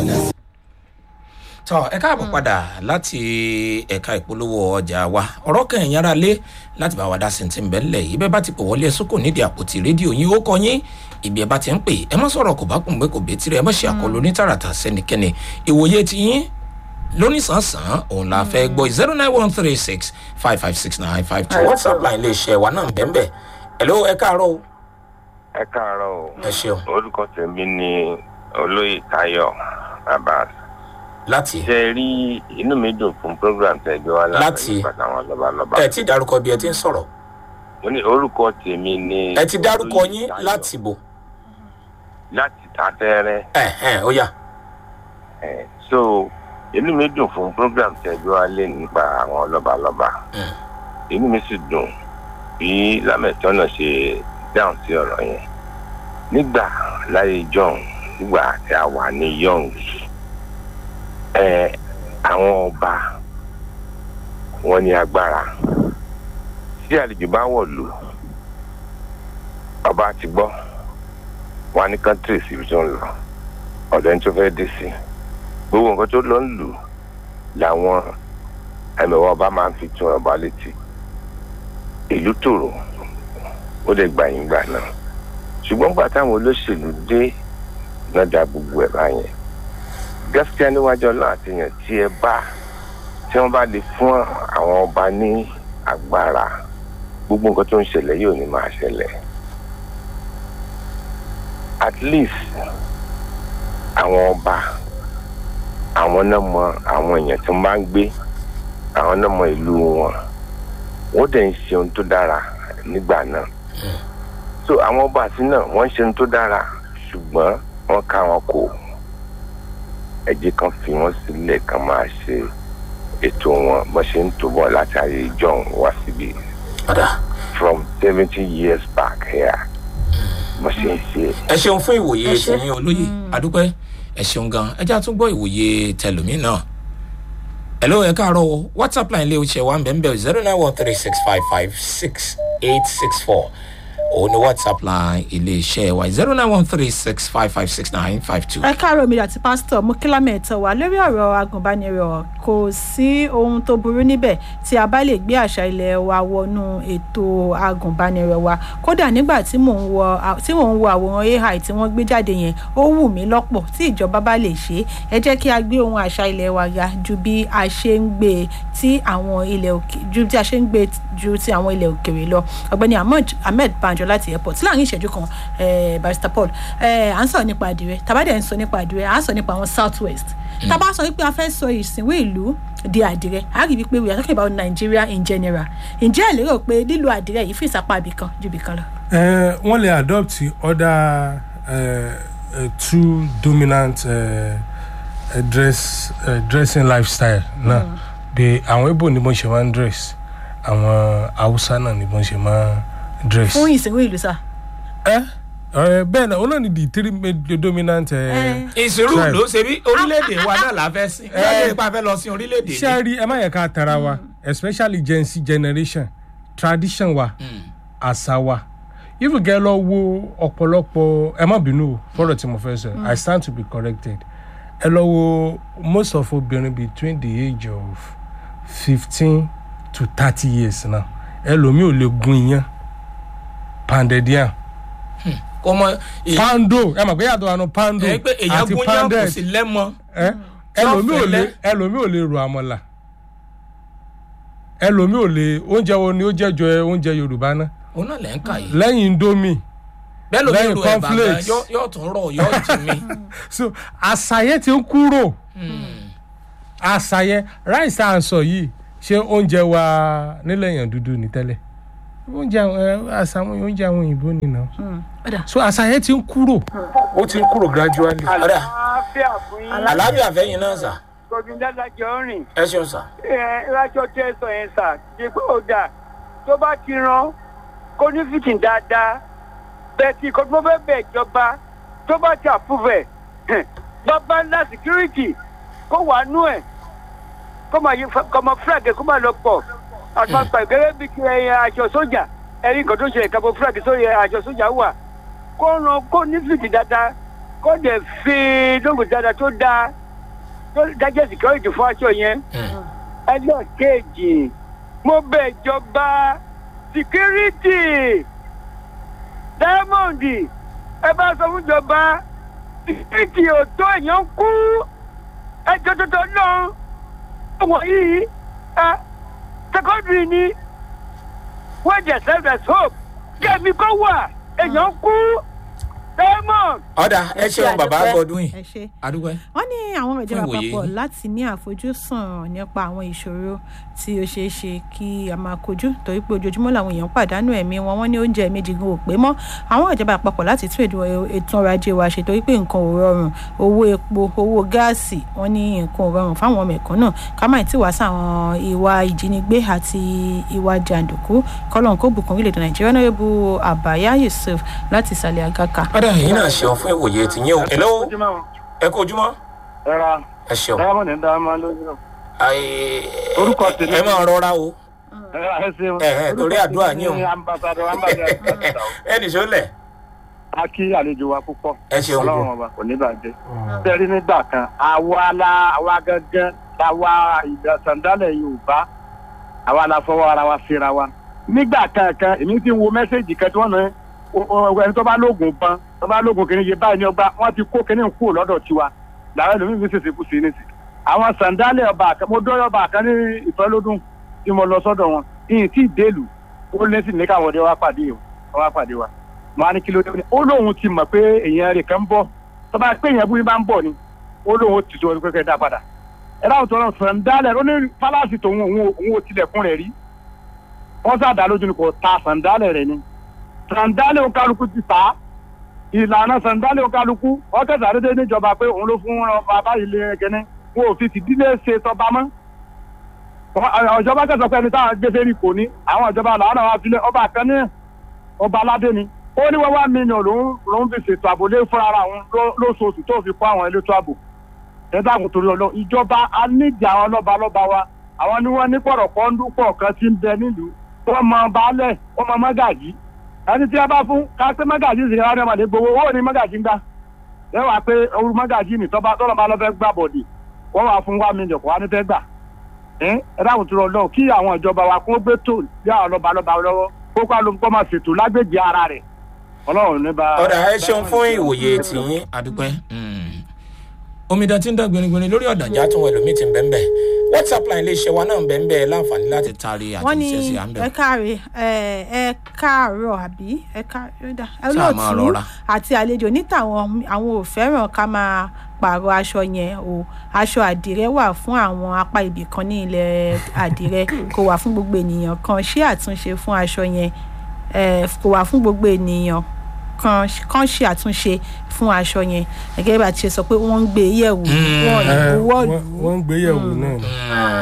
padà sí. tọ ẹ káàbọ̀ padà láti ẹ̀ka ìpolówó ọjà wa ọ̀rọ̀ kan ẹ̀yìn ara lé láti bá wa dá sí ti ń bẹ̀ ńlẹ̀ yìí bẹ́ẹ̀ bá ti pè wọlé ẹ̀sùn kò nídìí àpótí rédíò yín ó kọ yín ibi ẹ bá ti ń pè ẹ má sọ̀rọ̀ kò bá kùn pé kò bẹ́ẹ̀ tirẹ̀ ẹ má ṣe àkọlù ní tààràtà sẹ́nikẹ́ni ìwòye ti yín lónìsànsán òun la fẹ́ gbọ́ zero nine one three six five five six nine five two whatsapp line lè ṣe wa náà bẹ́ẹ̀ bẹ́ẹ̀ hello ẹ káàárọ̀ o ẹ káàárọ̀ o ẹ ṣeun orúkọ tèmi ni olóyè tayo abbas láti ṣe rí inú mi dùn fún program tẹ gbé wá Láti? nípa àwọn lọ́balọ́ba ẹ ti dárúkọ bí ẹ ti ń sọ̀rọ̀ mo ní orúkọ tèmi ni ẹ ti dárúkọ Olóyè yín Táyọ̀. láti bò láti tatẹ́rẹ́ ẹ ẹ ó yá ẹ̀ so inú mi dùn fún program tẹ gbé wá lé nípa àwọn lọ́balọ́ba Mm. inú mi sì dùn bí lámẹ̀tọ́nà ṣe dáhùn sí ọ̀rọ̀ yẹn nígbà láyé john nígbà tí a wà ní young ẹ àwọn ọba wọn ní agbára tí àlejò bá wọ̀lú ọba ti gbọ́ wọn ní country síbi tó ń lọ ọ̀dọ̀ ẹni tó fẹ́ dé sí gbogbo nǹkan tó lọ ń lù làwọn ẹ̀mẹ̀wọ̀ ọba máa ń fi tún ọba létí ìlú tòrò ó lè gbà yín gbà náà ṣùgbọ́n gbà táwọn olóṣèlú dé náà da gbogbo ẹ̀ báyẹn gaskiya níwájú ọlọ́run àtìyàn tí ẹ bá tí wọ́n bá lè fún àwọn ọba ní agbára gbogbo nǹkan tó ń ṣẹlẹ̀ yóò ní máa ṣẹlẹ̀ at least àwọn ọba àwọn náà mọ àwọn èèyàn tí wọ́n bá ń gbé àwọn náà mọ ìlú wọn wọ́n dẹ̀ ń ṣe ohun tó dára nígbà náà so àwọn ọba àti náà wọ́n ń ṣe ohun tó dára ṣùgbọ́n wọ́n ká wọn kò ẹ jẹ́ kan fi wọ́n sílẹ̀ kan máa ṣe ètò wọn bó ṣe ń tó bọ̀ láti ayé john wá síbi padà from seventy years back here bó ṣe ń ṣe ẹ ṣeun fún ìwòye Ẹ ṣé. tìyín olóyè adúpẹ́ ẹ ṣeun gan ẹ já tún gbọ́ ìwòye tẹlómi náà hello ẹ káàárọ̀ o whatsapp line lè ṣe one bẹ́ẹ̀ bẹ́ẹ̀ zero nine one three six five five six eight six four òun ni whatsapp line iléeṣẹ́ wa zero nine one three six five five six nine five two. ẹ káàárọ̀ mi àti pásítọ̀ mú kílámẹ̀ ẹ̀tọ́ wa lórí ọ̀rọ̀ agùnbánirọ̀ kò sí ohun tó burú níbẹ̀ tí a bá lè gbé àṣà ilẹ̀ wa wọnú ètò agùnbánirọ̀ wa kódà nígbà tí mò ń wọ tí mò ń wo àwòrán ai tí wọ́n gbé jáde yẹn ó wù mí lọ́pọ̀ tí ìjọba bá lè ṣe é ẹ jẹ́ kí a gbé ohun àṣà ilẹ̀ wa ga ju bí a ṣe ń gbé e tí àwọn ilẹ̀ òkè ju bí a ṣe ń gbé e ju ti àwọn ilẹ̀ òkèrè lọ ọ̀gbẹ́ni ahmed ahmed banjo láti airport láàrin ìṣẹ́jú kan eh, barrister paul eh, à ń sọ̀rọ̀ nípa àdìrẹ tàbádẹ́ ń sọ nípa àdìrẹ à ń sọ nípa àwọn south west tàbá sọ wípé a fẹ́ sọ ìsìnwé ìlú di àdìrẹ a rí wípé we are talking about nigeria in general ǹjẹ́ ẹ lérò pé lílo àdìrẹ yìí fún ìsapá ibì kan ju ibì kan lọ. Uh, wọ́n lè adopt other uh, uh, two dominant uh, uh, dress uh, dressing lifestyle náà bí àwọn ibo ni wọ́n ṣe máa ń dress àwọn haúsá náà ni wọ́n ṣe máa ń dress. fún ìsìnwé ìlú sá. ẹ ẹ bẹ́ẹ̀ náà olóòní di three ma- dominant. Uh, Eh. ìṣirò Tribe. ló ṣe bí orílẹ̀-èdè wa náà la fẹ́ sìn bí wọ́n lè pa fẹ́ lọ sí orílẹ̀-èdè ṣé ẹ rí ẹ má yẹ ká tara wa especially gen z generation tradition wa àṣà wa if you get lọ wo ọ̀pọ̀lọpọ̀ ẹ má bínú o fọ́rọ̀ tí mo fẹ́ sọ i stand to be corrected ẹ lọ wo most of obìnrin between the age of fifteen to thirty years now ẹlòmíì ò lè gun iyán pounded yam kò mọ èyí pando ẹ mọ̀ pé yàtọ̀ àánú pando pé èyàn àti gún yàn kò pounded sí lẹ́mọ ẹ Tí wọ́n ẹlòmíì ò lè fẹ́lẹ́. ẹlòmíì ò lè ro àmọ̀là ẹlòmíì ò lè oúnjẹ wo ni ó jẹ́ jọ oúnjẹ yorùbá náà òun náà lẹ́ ń kà yìí lẹ́yìn indomie bẹ́ẹ̀ ló ní lẹ́yìn ro ẹ̀bà gan cornflakes. yóò- yóò tún rọ̀ yóò jì mí. so àṣàyẹ ti ń kúrò àṣàyẹ ráìsì à ń sọ yìí ṣé oúnjẹ wa nílẹ̀ èèyàn dúdú ní tẹ́lẹ̀ oúnjẹ àwọn ẹ, àṣà àwọn oúnjẹ àwọn òyìnbó nìyẹn ọ̀dà so àṣàyẹ ti ń kúrò ó ti ń kúrò gradually. ọ̀dà àlàáfíà fún yín àlàáfíà fẹ́yìn náà sà gbọdún dádájọ rìn ẹ ṣeun sà. ẹ lájọ tẹ sọ yẹn sà ṣe pé ó dà tó bá ti ran kó ní fìtìn dáadáa bẹẹ tí kò tó fẹ́ bẹ̀ ìjọba tó bá ti àfúfẹ̀ bàbá ńlá security kó wà nú ẹ̀ kó máa yí kó máa flag kó máa lọ pọ̀ àtàkùn ìgẹ́gẹ́ bí kí ẹyẹ aṣọ sójà ẹ̀rí nǹkan tó ṣe ìkàbọ̀ flag sórí aṣọ sójà wà kó ran kó ní fìtìn dáadáa kó kó dẹ̀ fi lóògùn dáadáa tó dáa tó dájẹ́ security fún aṣọ yẹn Mm. ẹjọ́ kejì mo bẹ̀ ìjọba security diamond ẹ bá sọ fún ìjọba security ò tó èèyàn kú ẹjọ́ tuntun náà ọmọ yìí ẹ secondary ni wọ́n jẹ́ self as hope kẹ́mi kó wà èèyàn kú diamond. ọ̀dà ẹ ṣeun bàbá gbọdún yìí ẹ ṣe adúgbò ẹ. wọ́n ní àwọn ìjọba Fún ìwòye àpapọ̀ yín. láti ní àfojúsùn nípa àwọn ìṣòro tí ó ṣeé ṣe kí a máa kojú torí pé ojoojúmọ́ làwọn èèyàn pàdánù ẹ̀mí wọn wọ́n ní oúnjẹ méjì gan ò pé mọ́ àwọn ìjọba àpapọ̀ láti tún ètò ètò ọrọ̀ ajé wa ṣe torí pé nǹkan ò rọrùn owó epo owó gáàsì wọ́n ní nǹkan ò rọrùn fáwọn mẹ̀kúnnù ká má tí wàá sáwọn ìwà ìjínigbé àti ìwà jàǹdùkú kọ́lọ́n kó bùkún orílẹ̀-èdè nàìjíríà náà bu àbáyá yusuf láti ìsàlẹ̀ àgàkà. ọ̀dà yìí náà ṣeun fún ìwòye tìyín o. hello ẹ kú ojúmọ́ ẹra ẹ ṣeun. diamond ń dá máa lójú Ayé- Orúkọ tèmi- ẹ máa rọra o. ẹra ẹ ṣeun Ẹ, ẹ, torí àdúrà yín o. Ní ambassadọ ambassadọ ẹ nìṣó lẹ̀. a kí àlejò wa púpọ̀ Ẹ ṣeun. ọlọ́run ọba kò ní bàjẹ́ sẹ́rí nígbà kan àwa la àwa gangan la wa ìdásandálẹ̀ yorùbá àwa la fọwọ́ ara wa síra wa nígbà kankan èmi ti ń wo mẹ́sẹ̀gì kan tí wọ́n náà ẹni tó bá lóògùn ban tó bá lóògùn kìíní yé báyìí ní ọgbà wọ́n ti kó kìíní kúrò lọ́dọ̀ tiwa làwọn ẹlòmíín fi ṣèṣe kù sí ní sí àwọn sandálẹ̀ ọba kan mo dọ́yọ̀ ọba kan ní ìfẹ́lódún tí mo lọ sọ́dọ̀ wọn ìyìn tí ìdélù ó lé sí ní káwọn ọdẹ wá pàdé o wá pàdé wa mo á ní kí ló dé ó lóun ti mọ̀ pé èèyàn rẹ̀ kan ń bọ̀ tó bá pé èèyàn búrí bá ń bọ̀ ni ó lóun ó ti tó pé kẹ́ dá padà ẹ dáhùn tó lọ sàndálẹ̀ ó ní fálásì tòun òun ò- òun ò tilẹ̀kùn rẹ̀ rí wọ́n sàdá lójú ni kò ta sàndálẹ̀ rẹ̀ ni sàndálẹ̀ ó kálukú ti tà á ìlànà sàndálẹ̀ ó kálukú wọ́n kẹsà dédé níjọba pé òun ló fún bàbá ilé kẹ́ni wọn ò fi tìdílé ṣe tọba mọ́ Wọ́n- ìjọba kẹsàn pé ẹni táwọn gbèsè rí kò ní àwọn ìjọba làwọn àwọn àfilẹ ọba kan ní ọba aládé ni ó ní wọ́n wá mílíọ̀nù lòún lòún fi ṣètò ààbò lé fúnra ara òun ló- lóṣooṣù tó fi kó àwọn elétò ààbò ẹ̀dá àgùn torí ọlọ́ ìjọba a nídìí àwọn lọ́ba lọ́ba wa àwọn ni wọ́n ní pọ̀rọ̀pọ̀ ń dúpọ̀ kan tí ń bẹ nílùú wọ́n mọ baálẹ̀ wọ́n mọ mọ́gàjì ẹni tí wọ́n bá fún ká pé mọ́gàjì sì rárá ọmọdé gbowó owó ni mọ́gàjì ń gbà lẹ́wà pé orú mọ́gàjì ni tọ́ba tọ́lọ́ bá lọ́ fẹ́ gbà bọ̀dì wọ́n wà fún wa mílíọ̀nù kó wá ní fẹ́ gbà ẹ dáhùn tó lọ kí àwọn ìjọba wa kó gbé tó lé àwọn lọba lọba lọ́wọ́ kó kó àlùkò máa ṣètò lágbègbè ara rẹ̀ Ọlọ́run ní bá. ọ̀dà ẹ ṣeun fún ìwòye tìyín adúpẹ́. Mm. omidan tí ń dán gbinigbini lórí ọ̀dànjà tó wọn ẹlòmíì ti ń bẹ́ẹ̀ bẹ́ẹ̀ whatsapp line iléeṣẹ́ wa náà ń bẹ́ẹ̀ bẹ́ẹ̀ láǹfààní láti taari wọ́n ní àtẹ̀jíṣẹ́ sí à ń ẹ bẹ̀. káàárẹ̀ ẹ ẹ káàárọ̀ àbí ẹ káàárọ̀ máa olóòtú rọra. àti àlejò níta àwọn àwọn ò fẹ́ràn ká máa pààrọ̀ aṣọ yẹn o aṣọ àdìrẹ wà fún àwọn apá ibì kan ní ilẹ̀ àdìrẹ kò wà fún gbogbo ènìyàn kan ṣé àtúnṣe fún aṣọ yẹn ẹ kò wà fún gbogbo ènìyàn kan kan ṣe àtúnṣe fún aṣọ yẹn gẹ́gẹ́ bá ti ṣe sọ pé wọ́n ń gbé e yẹ̀wò wọ́n Ẹ, ìbuwọ́ wọ́n- wọ́n ń gbéyẹ̀wò náà ni.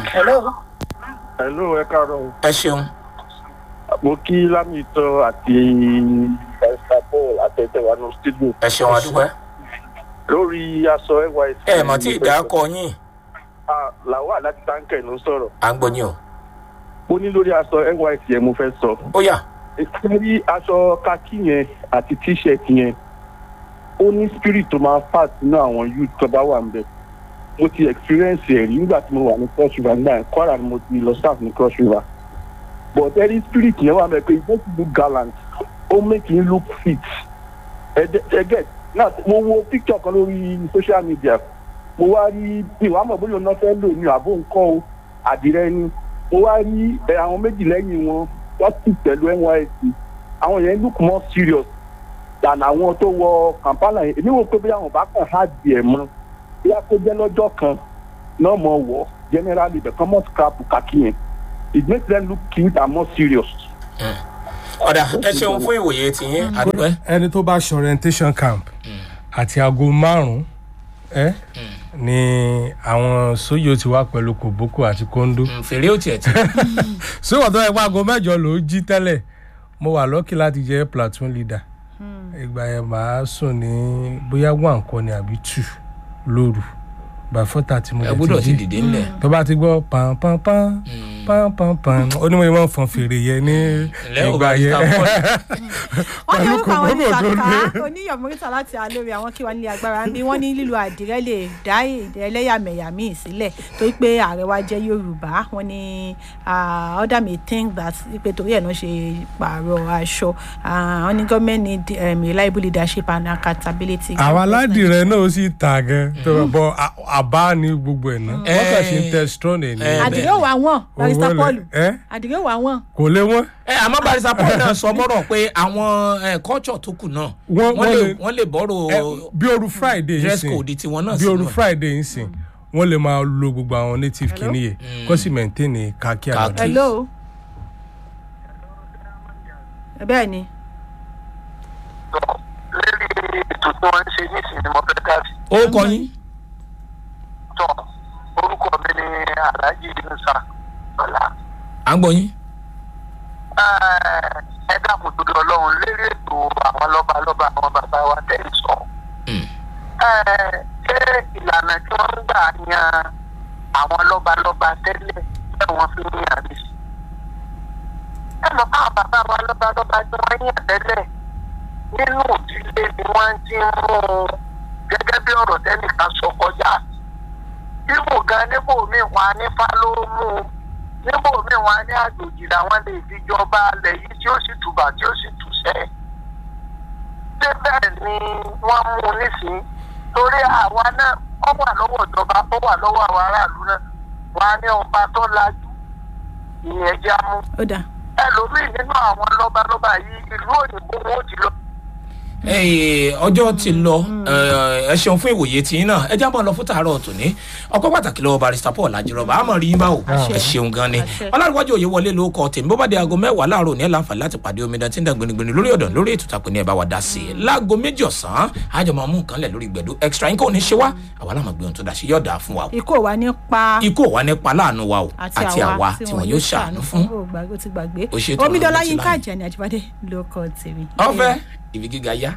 hello ẹ káàárọ̀ ẹ ṣeun mo kí lámìtọ́ àti esther paul àtẹ̀tẹ̀wá ní studio ẹ ṣeun adúpẹ́. lórí aṣọ nysc. ẹ mọ̀ tí ìdá kọ yín làwọn láti táǹkẹ̀ ló ń sọ̀rọ̀ à ń gbọ́ yín o. ó ní lórí aṣọ nysc yẹn mo fẹ́ sọ. ó yá ìtẹ́rí aṣọ kakí yẹn àti t-shirt yẹn ó ní spirit tó máa fà sínú àwọn youth tó bá wà níbẹ̀ mo ti experience ẹ̀ rí nígbà tí mo wà ní cross river nígbà yẹn kwara ni mo ti lọ staff ní cross river but ẹni spirit yẹn wà mẹ́ pé it make you look gallant ó make you look fit ẹgẹ náà mo wo picture kan lórí social media mo wá rí ìwà mọ̀ bóyá ọ̀nà fẹ́ lò ní àbó nǹkan o àdìrẹ ni mo wá rí ẹ, àwọn méjì lẹ́yìn wọn wọ́n sì pẹ̀lú nysc àwọn yẹn look more serious than àwọn tó wọ kampala yẹn èmi wò pé bí àwọn bá kàn á di ẹ̀ mọ́ bí a kó jẹ́ lọ́jọ́ kan náà mọ̀ wọ̀ generally the common scrap kàkí yẹn it makes them look cute and more serious. ọ̀dà ẹ ṣeun fún ìwòye tìyín adúpẹ́. ẹni tó bá ṣe orientation camp àti aago márùn-ún ẹ ni àwọn sóyè ti wá pẹ̀lú kòbókò àti kóńdó Mm, fèrè ó tiẹ̀ tí. síwọ̀n tó yẹ pé aago mẹ́jọ ló jí tẹ́lẹ̀ mo wà lọ́kì láti jẹ́ platoon leader ìgbà yẹn màá sùn ní bóyá one kan ni àbí two lóru by four thirty mo ẹ lè gbọ́dọ̀ ti ti jí dìde ńlẹ̀. tó bá ti gbọ́ pàǹpàǹpàǹ pánpánpán onímọ̀ yẹn máa ń fọn fèrè yẹn ní Ǹlẹ́ o, ìgbà yẹn Barrister Paul. wọ́n ní Pẹ̀lú orúkọ àwọn kòkòrò tó oníṣàká lé. oníyọ̀mọ́rítà láti alórí àwọn kí wọ́n nílé agbára ń bí wọ́n ní lílo àdìrẹ́ lè dá èdè ẹlẹ́yàmẹ̀yà míì sílẹ̀ torí pé ààrẹ wa jẹ́ yorùbá wọ́n ní ah, other may think that pé torí ẹ̀ náà ṣe pààrọ̀ aṣọ Ah, wọ́n ní government need um, reliable leadership and accountability. àwọn aládìrẹ náà ó sì tà gan tó bọ àbá ní gbogbo ẹ̀ náà wọ́n kàn ṣe ń tẹ strong ẹ̀ ní. Eh, àdìrẹ́ ò wá wọ́n barista Owó lẹ̀- paul ẹ́? àdìrẹ́ ò wá wọ́n. kò lé wọn. ẹ àmọ́ barista paul náà sọ mọ́rọ̀ pé àwọn eh, culture tó kù náà Wọ́n- wọ́n wọ́n lè lè- wọ́n lè bọ́rọ̀ Ẹ, bí oru friday ń dress sìn code tiwọn náà bí oru sínú ẹ̀. friday ń sìn wọ́n lè máa lo gbogbo àwọn native Hello? kìíní yẹn kó sì maintain ní kaki Khaki. àlọ́dẹ. hello. bẹ́ẹ̀ ni lórí ètò tí wọ́n ń ṣe nísìnyí mo fẹ́ dá sí. ó kọ yín tọ́ orúkọ mi ni alhaji musa ọ̀la. à ń gbọ́ yín. ẹ dákun tó lọ lọ́hùn lérí ètò àwọn lọ́balọ́ba àwọn bàbá wa tẹ̀ ń sọ. Mm. Ẹ, ṣé ìlànà tí wọ́n ń gbà yan àwọn lọ́balọ́ba tẹ́lẹ̀ bẹ́ẹ̀ wọ́n fi ń yàn mí sí. ẹ mọ̀ káwọn bàbá wa lọ́balọ́ba tí wọ́n yàn tẹ́lẹ̀ nínú ìdílé ni wọ́n ti ń mú un gẹ́gẹ́ bí ọ̀rọ̀ tẹ́nìkan sọ kọjá. ibò gan níbò míì wà nípa ló mú un níbò míì wà ní àjòjì làwọn lè fi jọba alẹ̀ yìí tí ó sì tùbà tí ó sì tùṣẹ́. ṣé bẹ́ẹ̀ ni wọ́n mú un nísìnyí torí àwa náà ó wà lọ́wọ́ ìjọba ó wà lọ́wọ́ àwọn aráàlú náà wà á ní ọba tó lajú ìyẹn já mú ó dáa. ẹlòmíì nínú àwọn lọ́balọ́ba yìí ìlú òyìnbó wọn ò ti lọ. Eh, ọjọ́ ti lọ eh, ẹ ṣeun fún ìwòye tí náà ẹ jábọ̀ lọ fún tàárọ̀ tòní ọpẹ́ pàtàkì lọ́wọ́ barista paul ajírọ̀bà àmọ́ rí yín báwò ẹ ṣeun gan ni Àṣẹ. ọlárìwájú òye wọlé ló kọ tèmi bó bá di aago mẹ́wàá láàárọ̀ ní ẹ̀ láǹfààní láti pàdé omidan tí ń dà gbinigbini lórí ọ̀dàn lórí ètò ìtàkùn ní ẹ̀ bá wa dá sí i láago méjì ọ̀sán àjọ máa mú nǹkan lẹ̀ lórí gbẹ̀dú extra yín kò ní ṣe wá àwa láwọn gbé ohun tó dá sí yọ̀ọ̀dà fún wa o ikú ò wá nípa ikú ò wá nípa láàánú wa o àti àwa tí wọn yóò ṣàánú fún ó gbàgbé ó ti gbàgbé Ó ṣètò omidola ọ̀rọ̀ létí yínká láàyè. àjẹni àjíbádé ló kọ tèmi. ọfẹ ibi gíga yá